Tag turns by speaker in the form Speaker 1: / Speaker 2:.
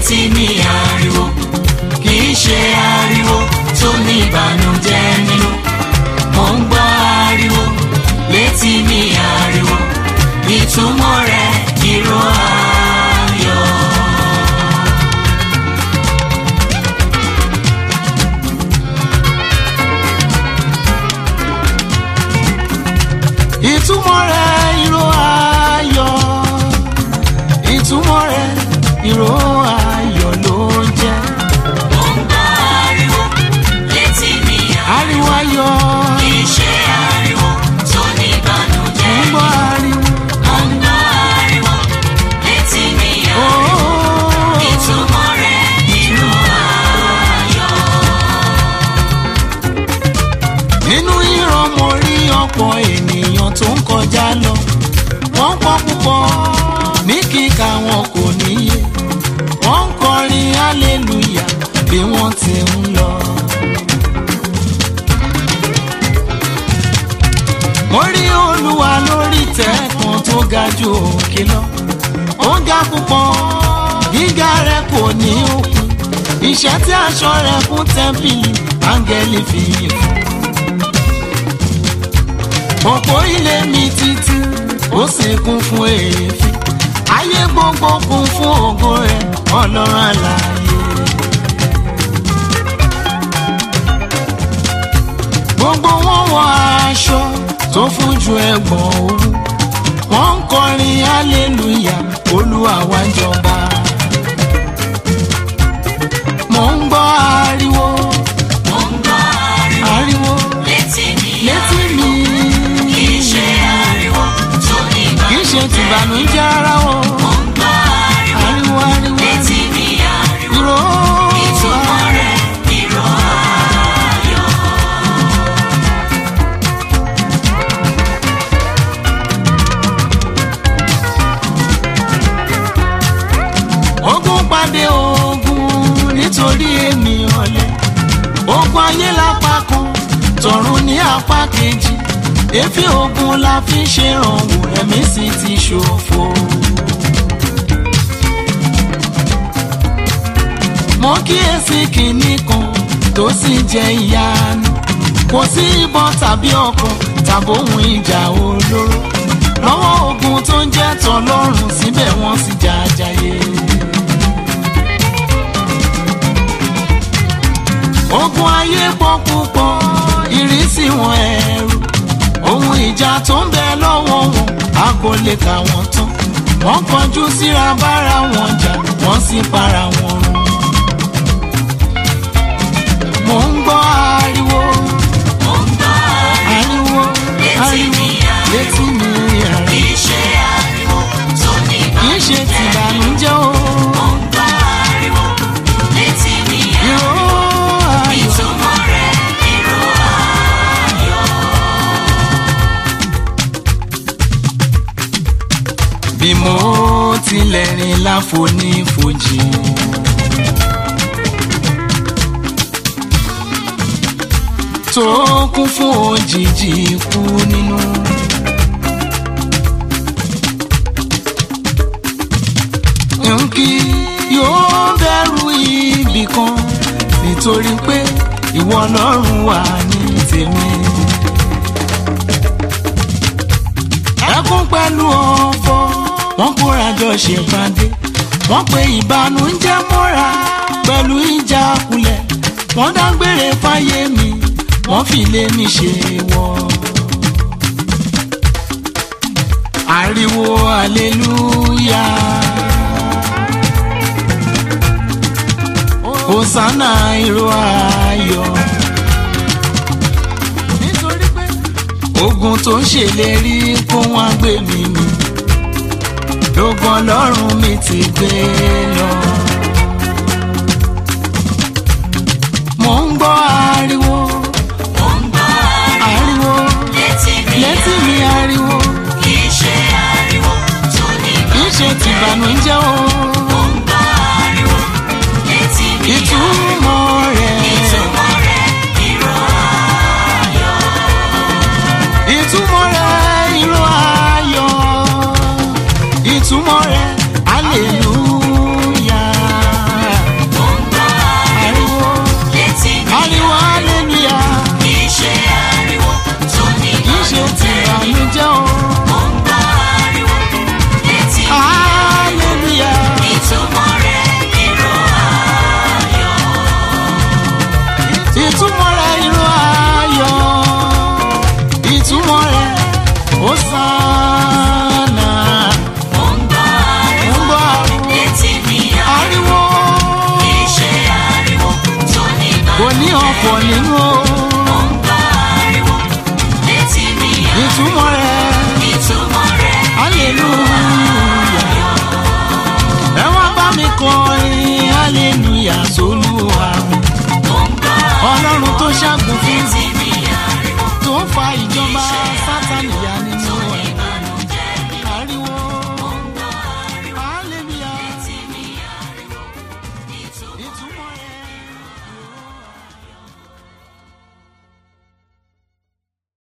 Speaker 1: létí mi ariwo kì í ṣe ariwo tó ní ìbànújẹ́ nínú mo ń gbọ́ ariwo létí mi ariwo ìtumọ̀ rẹ̀ ìró ayọ̀.
Speaker 2: ìtumọ̀ rẹ̀ ìró ayọ̀ ìtumọ̀ rẹ̀ ìró ayọ̀ ló ń jẹ́
Speaker 1: mo ń gbọ́ ariwo létí mi
Speaker 2: ariwo ayọ̀
Speaker 1: kì í ṣe ariwo tó ní
Speaker 2: ń
Speaker 1: ìbànújẹ́
Speaker 2: gbọ́ ariwo
Speaker 1: mo ń gbọ́ ariwo létí mi
Speaker 2: ooo
Speaker 1: ìtumọ̀ rẹ̀ ìró ayọ̀.
Speaker 2: nínú ìran mo rí ọ̀pọ̀ ènìyàn tó ń kọjá lọ wọ́n pọ̀ púpọ̀ ní kíkà wọn kò níye wọ́n ń kọrin hallelujah bí wọ́n ti ń lọ. mo rí olúwa lórí tẹ́ẹ̀kan tó ga ju òkè lọ ó ga púpọ̀ gíga rẹ̀ kò ní òkun iṣẹ́ tí aṣọ rẹ̀ kún tẹ́ḿpìlì áńgẹ́lì fi yìn fún òpó ilé mi títí ó sì kún fún èéfín ayé gbogbo kún fún ògo rẹ̀ ọlọ́run àlàyé. gbogbo wọn wọ aṣọ tó fún ju ẹgbọ̀n òwú wọ́n ń kọrin hallelujah olúwa wá jọba. mo ń gbọ́ ariwo
Speaker 1: mo ń gbọ́ ariwo
Speaker 2: ariwo
Speaker 1: létí mi
Speaker 2: létí mi
Speaker 1: kì í ṣe ariwo tó ní
Speaker 2: kì í ṣe
Speaker 1: ìbànújẹ́
Speaker 2: tìbànújẹ́ ara wọn.
Speaker 1: mo ń gbọ́ ariwo
Speaker 2: ariwo ariwo
Speaker 1: létí mi ariwo
Speaker 2: ìró
Speaker 1: ìtumọ̀ rẹ̀ ìró ayọ̀.
Speaker 2: ogun pàdé ogun nítorí èmi ọ̀lẹ ogun ayé lápá kan tọ̀run ní apá kejì èéfì ogun la fi ń ṣèrànwọ́ ẹ̀mí sì ti ṣòfò. mo kíyèsí kinní kan tó sì jẹ́ ìyanu kò sí ìbọn tàbí ọkọ̀ tàbí ohun ìjà olóró lọ́wọ́ ogun tó ń jẹ́ tọlọ́run síbẹ̀ wọ́n sì jàjàyè. ogun ayé pọ̀ púpọ̀ ìrísí wọn ẹ̀rù ohun ìjà tó ń bẹ lọ́wọ́ wọn a kò lè kà wọ́n tán wọ́n kọjú síra bára wọn jà wọ́n sì para wọn run. mo ń gbọ́ ariwo
Speaker 1: mo ń gbọ́ ariwo
Speaker 2: ariwo
Speaker 1: Létí
Speaker 2: ariwo
Speaker 1: mi ariwo.
Speaker 2: létí mi
Speaker 1: kì
Speaker 2: ariwo
Speaker 1: í ṣe ariwo tó ní
Speaker 2: kì í ṣe
Speaker 1: ìbànújẹ́
Speaker 2: tìbànújẹ́ o
Speaker 1: mo ń gbọ́ ariwo létí mi
Speaker 2: ìró ayọ̀.
Speaker 1: ìtumọ̀ rẹ̀ ìró ayọ̀.
Speaker 2: bí mo tilẹ̀ rìn láfonífojì. tó kún fún òjijì ikú nínú. nkí yóò bẹ̀rù ibì kan nítorí pé ìwọ ọlọ́run wà ní tèmi. ẹkún pẹ̀lú ọ̀fọ̀ wọ́n kóra jọ ṣèpàdé wọ́n pe ìbànújẹ́ mọ́ra pẹ̀lú ìjà kulẹ̀ wọ́n dágbére fáyé mi wọ́n fi lé mi ṣe wọ́. ariwo aleluya hosanna ìró ayọ̀ nítorí pé ogun tó ń ṣèlérí kó wọn gbé mi mì lógun ọlọ́run mi ti gbé lọ. mo ń gbọ́ ariwo
Speaker 1: mo ń gbọ́ ariwo
Speaker 2: ariwo
Speaker 1: létí mi
Speaker 2: létí mi ariwo
Speaker 1: kì í ṣe ariwo tó ní
Speaker 2: kì í ṣe tìbànújẹ́ o
Speaker 1: mo ń gbọ́ ariwo létí mi
Speaker 2: ìtumọ̀ rẹ̀
Speaker 1: ìtumọ̀ rẹ̀ ìró ayọ̀.
Speaker 2: ìtumọ̀ rẹ̀ ìró ayọ̀ ìtumọ̀ rẹ̀ hallelujah. ṣàgùn